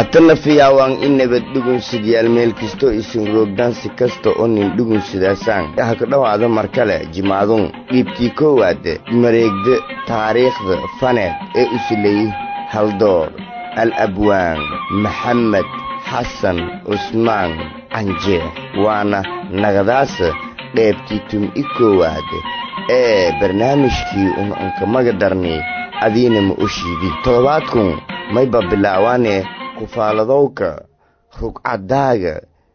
hatana fiyaawaan in nabad dhugunsidyaal meel kastoo isin roogdaansi kasta oo nin dhugunsidaasaan ha ka dhowaada mar kale jimacdun dhiibtii koowaad mareegda taariikhda faneed ee usilay haldoor al abwaan maxamed xasan cusmaan canjeex waana nagadaasa dheebtii tum-i koowaad ee barnaamijkii unankamaga darni adiina ma oshiidi toddobaadkun mayba bilaawaane kufaaladowka rugcadaaga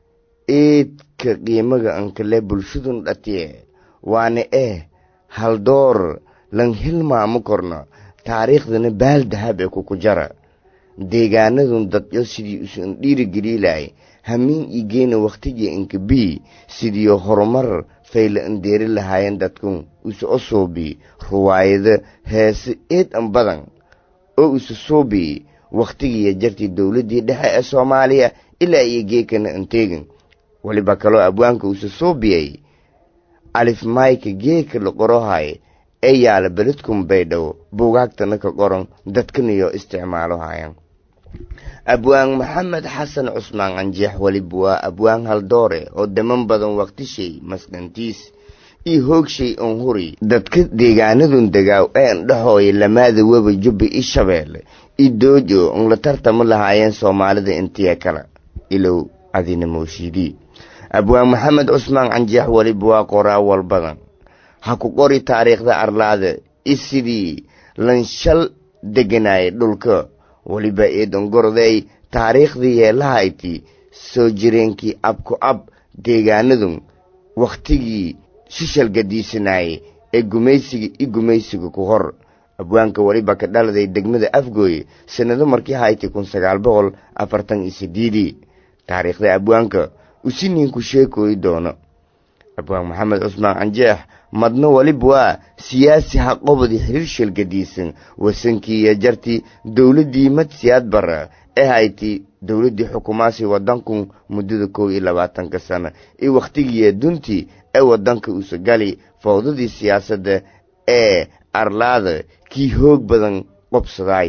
eedka qiimaga ankale bulshadun dhatiye waana eh haldoor lan hilmaamo korno taariikhdana baal dahab ee kuku jara deegaanadun dadyo sidii usan dhiirigeliilahay hamiin igeena wakhtigii inka bii sidiio horumar fayla andeeri lahaayeen dadkun usa osoobi ruwaayado heese eed an badan oo usa soobi wakhtigiiyo jartii dowladdii dhexe ee soomaaliya ilaa iyo geekana anteegin weliba kaloo abwaanka usa soobiyay alif mayka geeka la qorohay ee yaala beledkun baydhabo buugaagtana ka qoran dadkaniyo isticmaalo hayan abwaan maxamed xasan cusmaan canjeex weliba waa abwaan haldoore oo daman badan wakhtishay masqantiis io hoogshay on huri dadka deegaanadun degaaw ee andhahooya lamaada weba jubba i shabeelle i doojo on la tartama lahaayeen soomaalida intiya kale ilow adina mooshiidii abwaan maxamed cusmaan canjeex weliba waa qoraawal badan ha ku qori taariikhda arlaada i sidii lanshal deganaaya dhulka weliba eedongoroday taariikhdii yeelahayti soo jireenkii abku ab deegaanadun wakhtigii shishal gadiisanaayey ee gumaysiga i gumaysiga ku hor abwaanka weliba ka dhaladay degmada afgooye sannado markii hayti kun sagaal boqol afartan iyo sideedii taariikhda abwaanka usi ninku sheekooyi doono abwaan maxamed cusmaan canjeex madno weliba waa siyaasi haqobadi xiriir shalgadiisan wasankiiyo jartii dowladdii madsiyaad bara ee hayti dowladdii xukumaasi waddankun muddada kow iyo labaatanka sano iyo wakhtigiiyo duntii ee waddanka usagali fowdadii siyaasadda ee arlaada kii hoog badan qobsadaay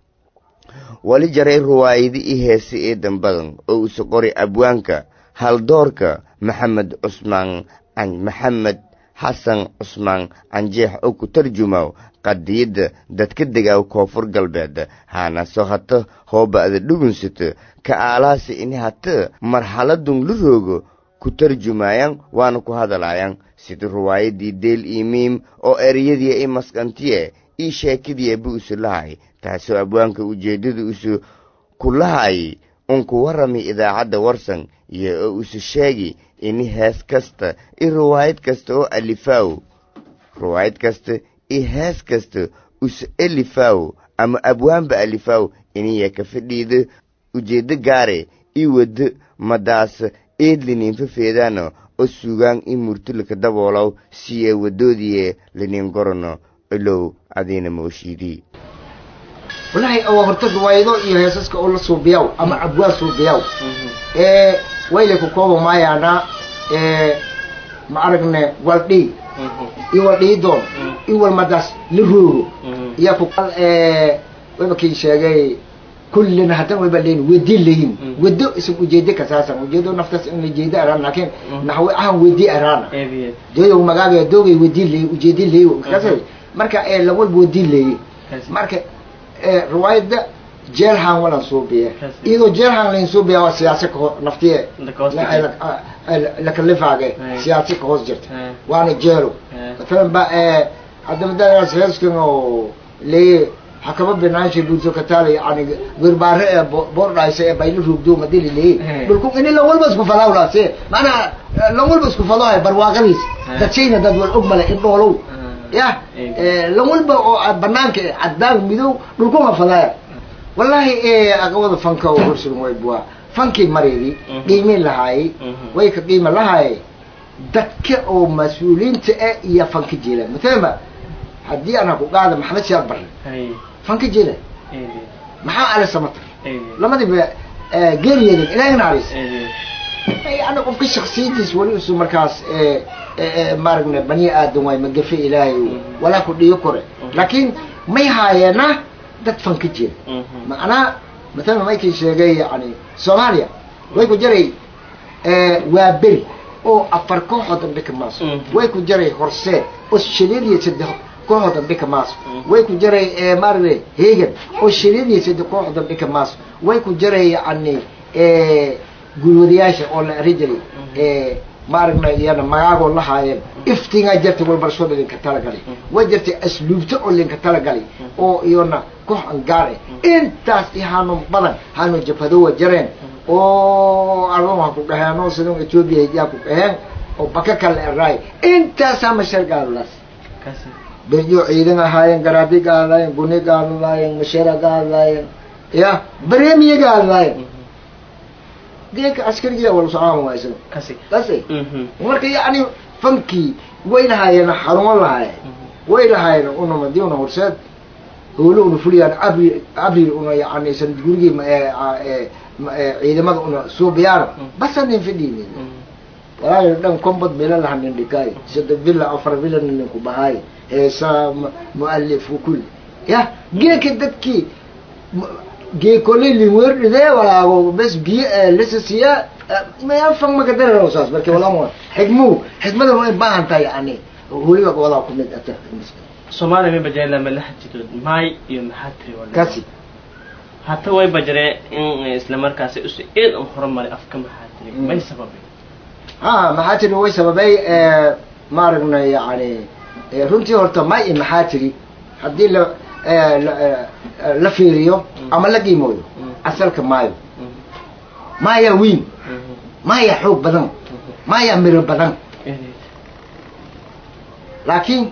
wali jaray ruwaayadi i heese eedan badan oo usa qoray abwaanka haldoorka maxamed cusmaan maxamed xasan cusmaan canjeex oo ku tarjumaw qadiyadda dadka degaaw koonfur galbeed haanaso hata hooba'da dhugunsata ka aalaasi ini hata marxaladun la roogo ku tarjumayaan waana ku hadalaayaan sida ruwaayadii deel iyo miim oo ereyadii i masqantiye ii sheekadii ba usu lahay taasoo abwaanka ujeeddada usu ku lahay unku warami idaacadda warsan iyo oo usu sheegi ini hees kasta i riwaayad kasta oo alifaaw riwaayad kasta i hees kasta usu elifaaw ama abwaanba alifaaw iniya ka fadhiida ujeeddo gaare i waddo madaas eedliniinfa feedaano oo sugaan i murtilaka daboolow siye waddoodiye liniin gorano ilow adiina mooshiidii wallaahi waa horta riwaayado iyo heesaska oo la suubiyaw ama abwaan suubiyaw ee wayle ku kooba maayaana ee ma aragne waldhii iyo waldhiidoon iyo walmadaas la roogo iyo ku ee wayba kii sheegay kullina hadan wayba leeyin wedi leeyin wado isan ujeede kasaasan ujeedo naftaas in ujeede araan laakiin naxwe ahan wedi araana dooyo magaaga doogay wedi leey ujeede leey kasay marka ee lawalba wedi leey marka riwaayadda jeelhan walan suubiye iyadoo jeelhan lain suubiya waa siyaasa kaho naftiye lakalifaage siyaasa ka hoos jirta waana jeelo matalan ba hadamadaas heeskan oo leeye hakaba binaansha bulso kataale yani wirbaare ee boordhaysa ee bayla rugdo madili leeye dhulku ini lan walba isku falawlaase maanaa lan walba isku falohay barwaaqadiis dadshayna dad wal og male indhoolow ya lan walba oo banaanka cadaan midow dhulkuma falaya wallahi aqawada fanka oo horsugan way buwa fankii mareedi qiimin lahaayey way ka qiima lahaayey dadka oo mas-uuliyiinta eh iyo fanka jeela mathalaba haddii ana ku qaada maxamed siyaad barre fanka jeela maxaa ale samatar lamadiba geeriyeeden ilaahay naxariis yani qofka shaksiyadiis weli usu markaas maaragna bani aadan waay magafe ilaahay walaa ku dhiyo kore laakiin may haayeena dad fanka jeela macnaa mathalan maykii sheegay yani soomaaliya way ku jaray waa beri oo afar kooxood dambe ka maaso way ku jaray horseed oo shaniid iyo saddex kooxood dambe ka maaso way ku jaray maaragtay hegan oo shaniid iyo saddex kooxood dambe ka maaso way ku jaray yani gulwadayaasha oo la eri jiray maaragna iyana magaagoo la haayeen iftingaa jirtay walbarashooda linka talagalay way jirtay asluubta oo linka talagalay oo iyona koox angaar ah intaas iyo haanu badan haanu jabhadowa jareen oo arun ha ku dhaheen oo sidan ethoobia hijaa ku dhaheen oo baka kala eraay intaasaa masheer gaaladaas beryo ciidan ahaayeen garaadi gaaladaayeen guni gaaladaayeen masheera gaaladaayeen ya baremiya gaaladaayeen geeka askarigiya wala socaama waa isaga kasi kasi marka yani fankii way lahaayeen xarumo lahaayeen way lahaayeen una madii una horseed howlo una fuliyaan abri abril una yani sanad gurigii ciidamada una suubiyaano basanin fidhiin walaayo dhan kombod mila lahanin dhikaay sida villa afar villa ninku bahaay heesa mualif kulli ya geeka dadkii geekoley limwerdhidee walaago bes biyo lisasiya mayafang makadararo saas marka walama xigmu xikmada way baahan tahay yani weliba wadaa ku mid ata soomaaliya may bajareen lama la xajidood maay iyo maxaa tiri wala kasi hata way bajaree in isla markaasi usi eed un horumaray afka maxaa tiri may sababay ha maxaa tiri way sababay maaragna yani runtii horta may i maxaa tiri haddii la la fiiriyo ama la qiimooyo asalka maayo maayaa wiin maayaa xoog badan maayaa miro badan laakiin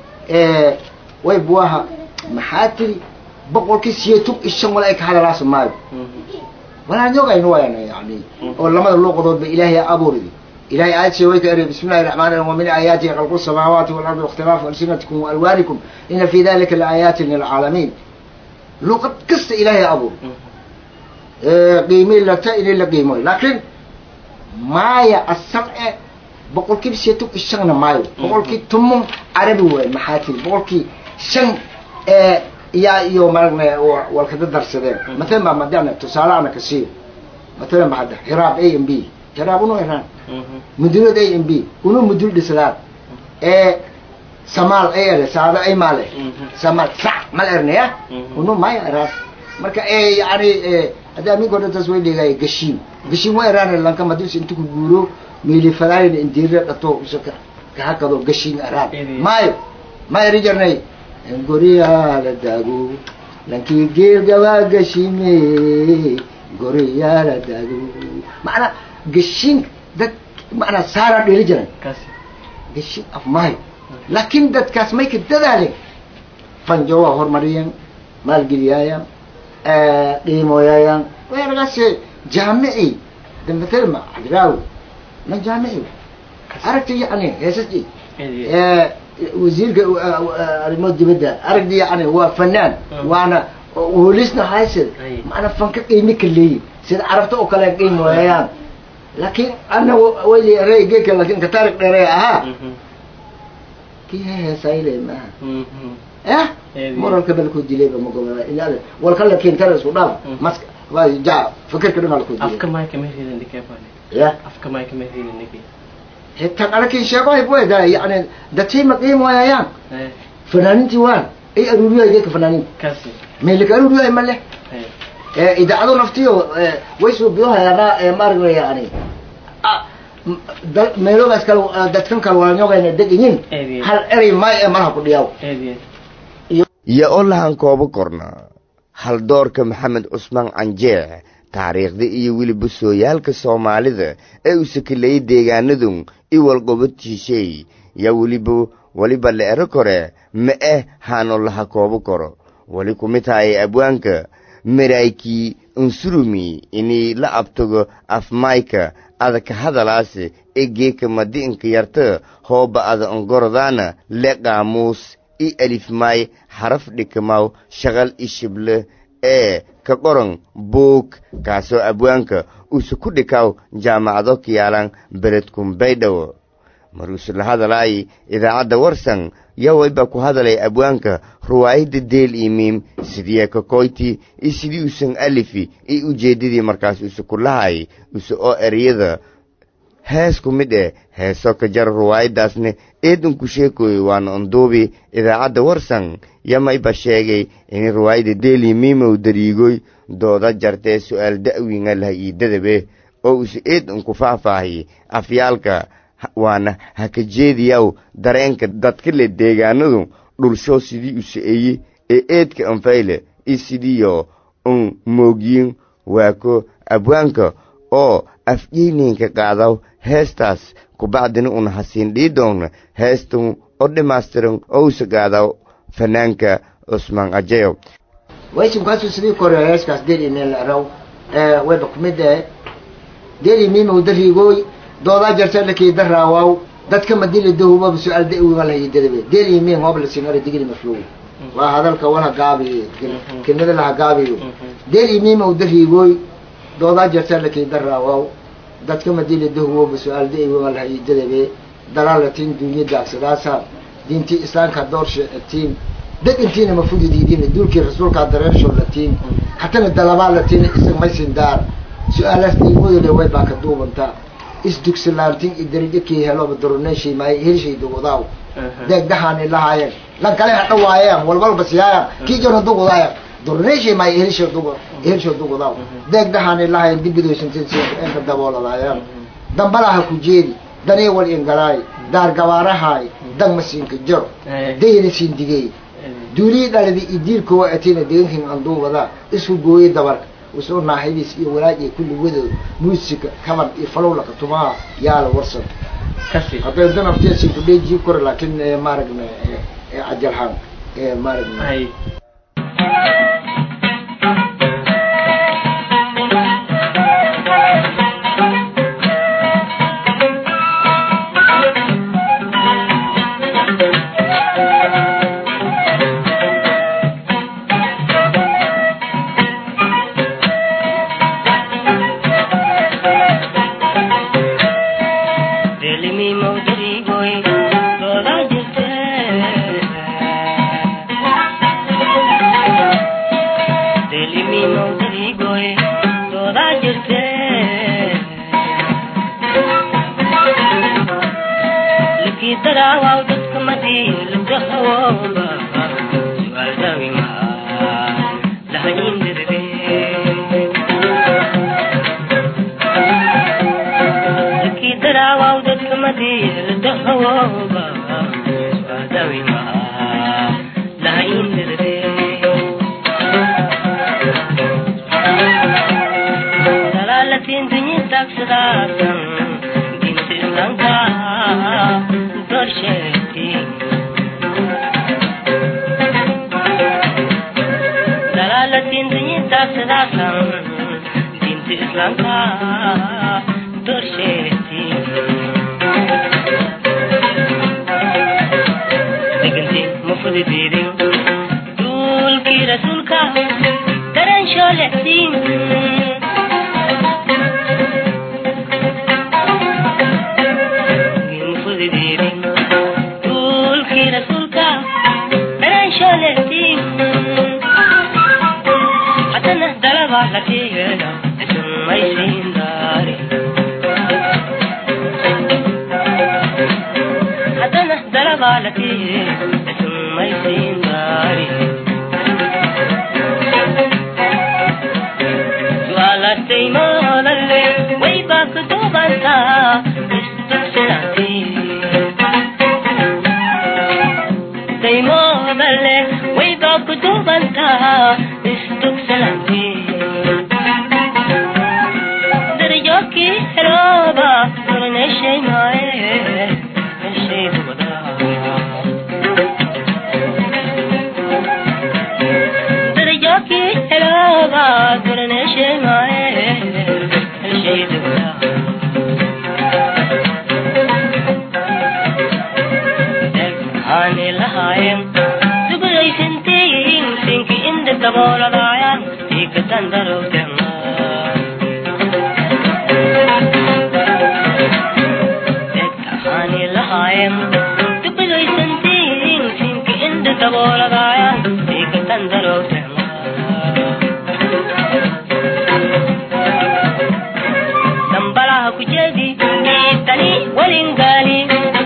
way buaha maxaa tiri boqolkii siyeetun ishan wala ay ka hadalaasa maayo walaa nyogaynu wayana yani oo lamada luuqadood ba ilaahay abuuridi ilahay aayad shee way ka eri bismi llahi raxmaan raxiim wamin aayaatihi khalqu samaawaati walardi waاkhtilaafu alsinatikum waalwaanikum ina fi dalika laaayatin lilcaalamiin luqad kasta ilaahay abuur qiimi lata inay la qiimoy laakiin maaya asal e boqolkiiba siyeetun ishanna maayo boqolkii tumon carabi waay maxaa tiri boqolkii shan yaa iyo maragna walkada darsadeen matalan baa madana tusaale ana ka siiyo matalan ba hadda hiraab a m b hiraab uno iraan mudulad a m b uno mudul dhislaan ee samaal ay ere saado ay maale samaal sac mal ernaya uno maya eraas marka e yani hadda aminko dhan taas way dhigaya gashiin gashiin waa eraan lanka madis inta ku guuro meeli fadaayin indiira dhato usaka kahakado gashiin eraan maayo ma eri jarnay goriyaa la daago lankii geelgabaa gashime goriyaa la daago macnaa gashiin dad macnaa saara dheli jiran kasi gashiin af maayo laakiin dadkaas may ka dadaaleen fanjo waa horumariyeen maalgeliyaayaan qiimoyaayaan weeragaas jaamici dambatelma cabdiraawi na jaamici aragti yani heesasji wasiirka arrimo dibadda aragdi yani waa fanaan waana holisna haysid macna fanka qiimi ka leeyin sida carabta oo kale qiim waayaan laakiin ana wayli reygeka laakin ka taariq dheere ahaa kii heesayle maaha eh moralka balku dilayba magoba inaad walka lakin tara isku dhaaf maska waa ja fikirka dhan alku dilay afka maay kama ridan dikebale ya afka maay kama ridan niki tan anakin sheego hay bueda yani dadkay ma qiim waayayaan fanaanintii waan ay aruuriyahay geedka fanaaninta kasi meelika aruuriyahay ma leh idaacado naftiyo way suubiyohayaana maaragna yani meeloogaas kale dadkan kale waanyogayna degayin hal erey may ee malaha ku dhiyaaw eediyed iyo oo lahan koobo korna haldoorka maxamed cusmaan canjeex taariikhda iyo weliba sooyaalka soomaalida ee uu sakilayay deegaanadun iwalqobadtiishay yaa weliba weliba la ero kore ma eh haano laha koobo koro weli kumid tahay abwaanka maraykii unsurumi inii la abtago afmayka adaka hadalaase ee geeka madi'inka yarta hooba ada ongorodaana le qaamuus i alifmaay xaraf dhikamaw shaqal i shible ee ka qoran buug kaasoo abwaanka uuse ku dhikaw jaamacado kiyaalan beledkun baydhawo maruuse la hadalaay idaacadda warsan yaa wayba ku hadalay abwaanka ruwaayadda deel iyo miim sidii kakoyti iyo sidii usan alifi iyo ujeeddadii markaas use ku lahay use oo eryada hees ku mid eh heeso ka jara ruwaayaddaasne eedanku sheekoy waana unduubi idaacadda warsan yamayba sheegay in ruwaayadda deeli miimow dariigoy dooda jartee su'aal da'wiinga laha iyo dadabe oo use eedanku faahfaahiy afyaalka waana haka jeediyaw dareenka dadka le deegaanadu dhulsho sidii use eye ee eedka anfayle iyo sidiiyo un moogyin waako abwaanka oo afyeyninka qaadaw heestaas kubacdina una hasiin dhii doona heestan oo dhammaystiran oo usa qaadaw fanaanka cusmaan ajayo waysimkaasu sidii kore heeskaas deli meel raw wayba kumid eh deli miimow dariigooy doodaa jarta lakii daraawaw dadka madila dahubaba su-aal da-wiga lahayi dadabe deli miin hoob la singara digli mafluw waa hadalka wala gaabiyo kelmada laha gaabiyo deli miimow dariigooy doodaa jarta lakii daraawaw dadka madila dahuwaba su-aal da-wiga lahayi dadabe dalaalatiin dunya daagsadaasa diintii islaamka doorsha tiin degantiina mafudidiidin duulkii rasuulkaa dareersho latiin hatana dalabaa latiin isag maysin daar su-aalaas diimadole way baa ka duubantaa isdugsilaantin i darajo kii heloba daruneeshay maay helshay dugudaaw deegdahaani lahaayeen lan kale hadha waayaan walwalba siyaayaan kii jona dugudaayan daruneeshay maay helsho dugu helsho dugudaaw deegdahaani lahaayeen dibidoysantin enka dabooladaayaan dambalaha ku jeedi danii wal ingalaay daar gabaarahaay dan masiinka jaro dayna siin digey duulii dhaladi i diilkowa atina degankin anduubada isku gooye dabarka usoo naaxidiis iyo walaaj iyo kulli wadood muusika kaban iyo falowlaka tumaha yaala warsan hadday danafteesi kudheejii kore laakiin maaragna cajalhaan maaragna Ani la dhammaayeen dubidaysantiin siinka indha dabooladaayaan siikatan daroogteen dambalaha ku jeedi diidani walingaali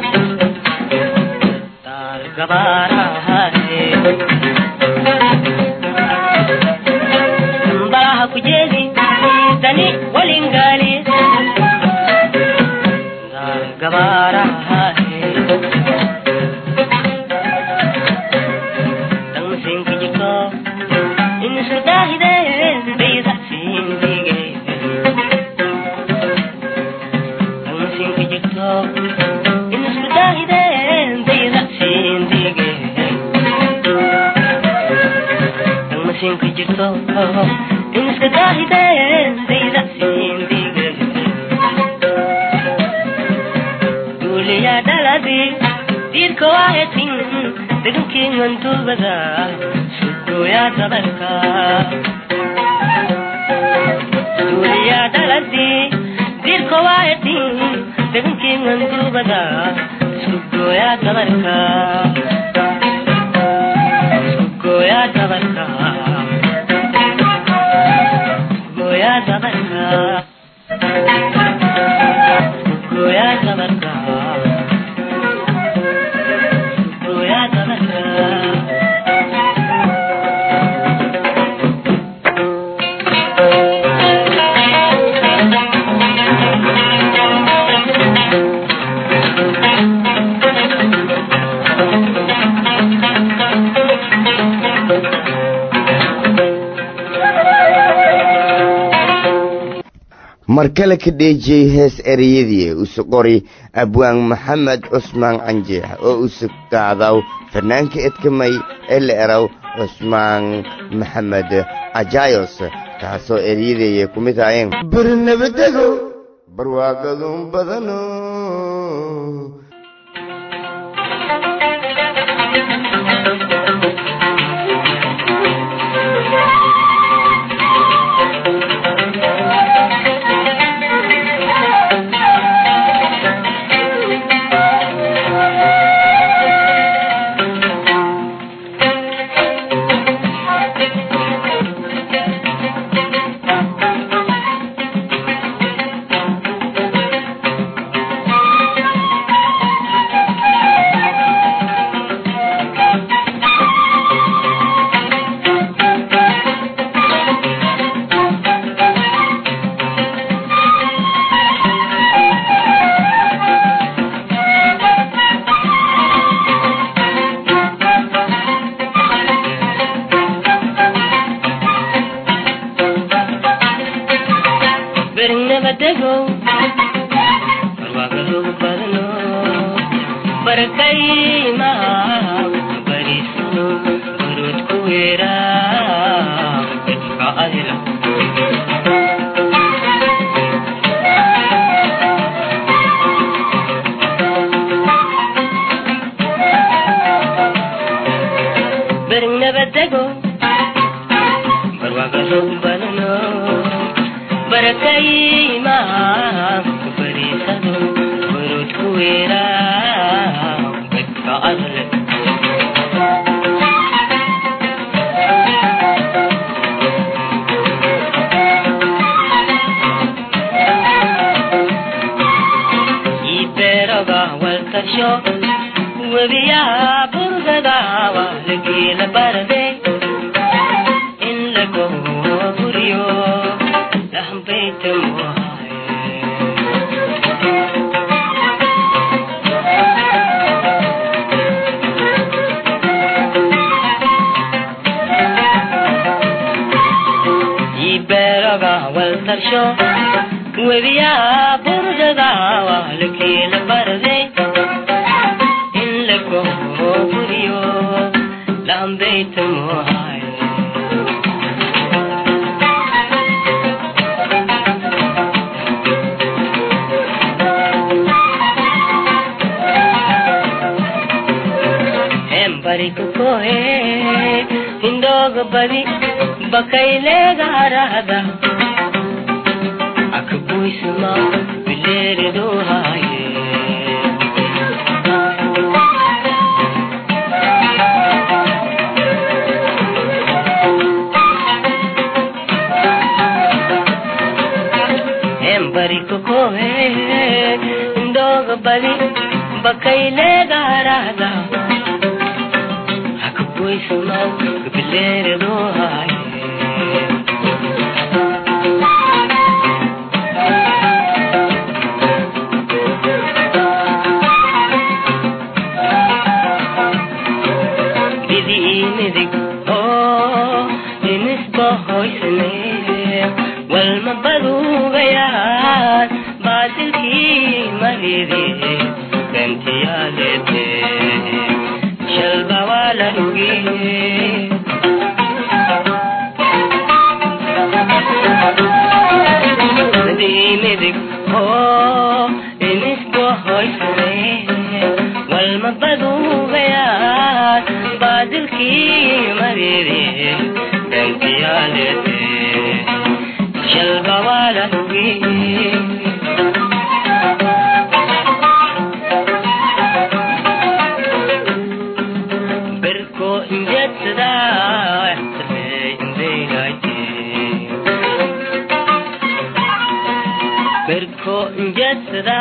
taal gabaarahaye dambalaha ku jeedi diidani walingaali taal gabaarahaye dangmasinka jirto insu daahideen bayda siindigeen dangmasinka jirto insu daahideen bayda siindigeen dangmasinka jirto inska daahideen bayda siindigeen duuliyaa dhaladii diirka waahetin degankii manduubada sukuyaa dabarka duuliyaa dhaladii diirka waahetin degankii manduubada sukuyaa dabarka sukuyaa dabarka sukuyaa dabarka sukuyaa dabarka sukuyaa dabarka mar kale ka dheejiyey hees ereyadii usu qori abwaan maxamed cusmaan canjeex oo usu qaadaw fanaanka edkamay ee la eraw cusmaan maxamed ajayos taasoo ereyadaya ku mid ahaayeen barnabadego barwaaqadun badano bernabadego barwaaqadogu badano barakaymaha barisano barood ku weera dadka adila bernabadego barwaaqadogu badano barakaymaha barisano barood ku weera dadka adila iberoga walkasho webiyaha burgada waa lageela barade in lago buriyo lahbaytamuhaye iberoga walkasho webiyaha burgada waa lageela barade in lago buriyo lahbaytamuhaye hembarikukohe hindoga badi bakailegarada akabuisma bileredohaye badi bakayleegaarahda hakaboysamaw gabileeradoohaye bidiimidig oo dinisbahoysane walma baduugayaan baadilkii maridi bentiyaalete shalba waa la dhugi bidiimidig oo dinisbahoysane walma baduugayaan baadilkii maridi bentiyaalete shalba waa la dhugi berko injetsada berko injetsada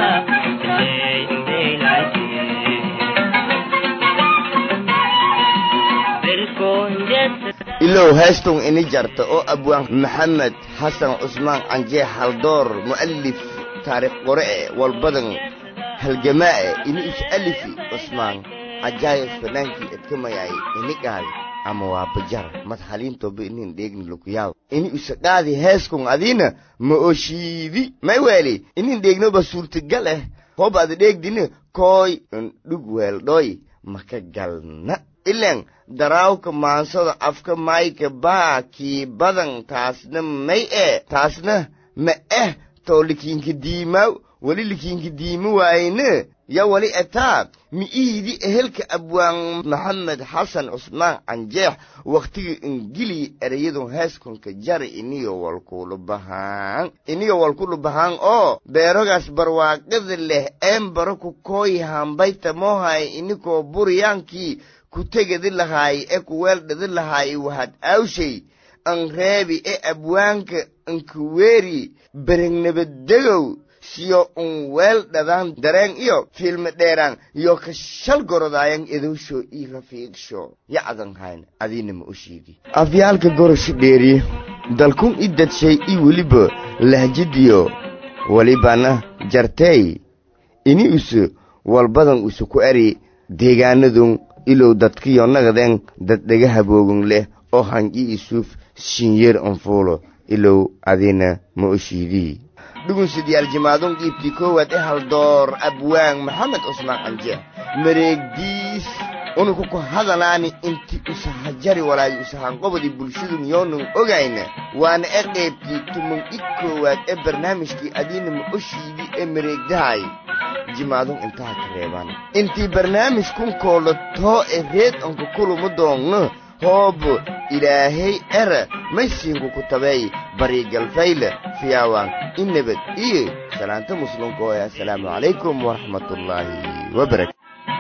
berko injetsada ilow heestung ini jarta oo abwaan maxamed xasan cusmaan canjee haldoor mu'alif taariikh qore-e walbadan halgamaae ini is alifi cusmaan cajaayib fanaankii edkamayay ini qaadi ama waa bajar mad haliintoba inin dheegni lukuyaab ini isa qaadi heeskun adiina ma oshiidi may weeli inin dheegnoba suurtagal eh hob ad dheegdini kooy ndhug weeldhooy maka galna ilen daraawka maansada afka mayka baa kii badan taasna may e taasna ma eh too likiinka diimaaw weli likiinka diima waayne ya weli etaa mi'ihidi ehelka abwaan maxamed xasan cusmaan canjeex wakhtiga ingili ereyadun heeskunka jari iniyo walkulu bahaan iniyo walkulu bahaan oo beerogaas barwaaqada leh een baro ku kooyi hambayta moohay inikoo buriyaankii ku tegadi lahaay e ku weeldhadi lahaay wahad aawshay an reebi e abwaanka ankuweeri berengnabadegow siyo un weel dhadaan dareen iyo fiilmi dheeraan iyo ka shal gorodaayan idowsho ii rafiigsho yacdan hayn adiina ma u sheegi afyaalka gorosho dheeri dalkun i dadshay i weliba lahjadiyo welibana jartey ini isu walbadan isu ku eri deegaanadun ilow dadkiyo nagadeen dad dhega haboogun leh oo hangi isuuf shinyeer anfuulo ilow adiina ma u shiidii dhugunsidayaal jimaadun qiibtii koowaad e haldoor abwaan maxamed cusmaan canjeex mareegdiis unuku ku hadalaani inti usahajari walaayo usahanqobadii bulshadun yoonun ogayna waana e qaybtii tuman i koowaad ee barnaamijkii adiina ma oshiidi ee mareegdahay jimaadun intaha ka reebaan intii barnaamij kunkoola too e reed anku kuluma doonno hoob ilaahay era maysiinku ku tabeey bariigalfayle fiyaawaan in nabad iyo salaanta muslimkooya assalaamu calaykum waraxmatullaahi wabarakatu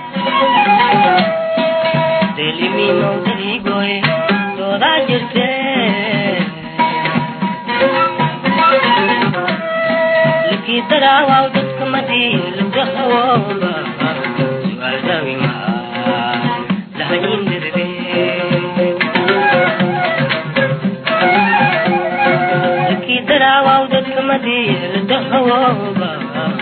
deliminoodigoy doodaa jirte lakii daraawaw dadka madii lagahawooba su'aal dawinga lahaindirbe lakii daraawaw dadka madii lagahawooba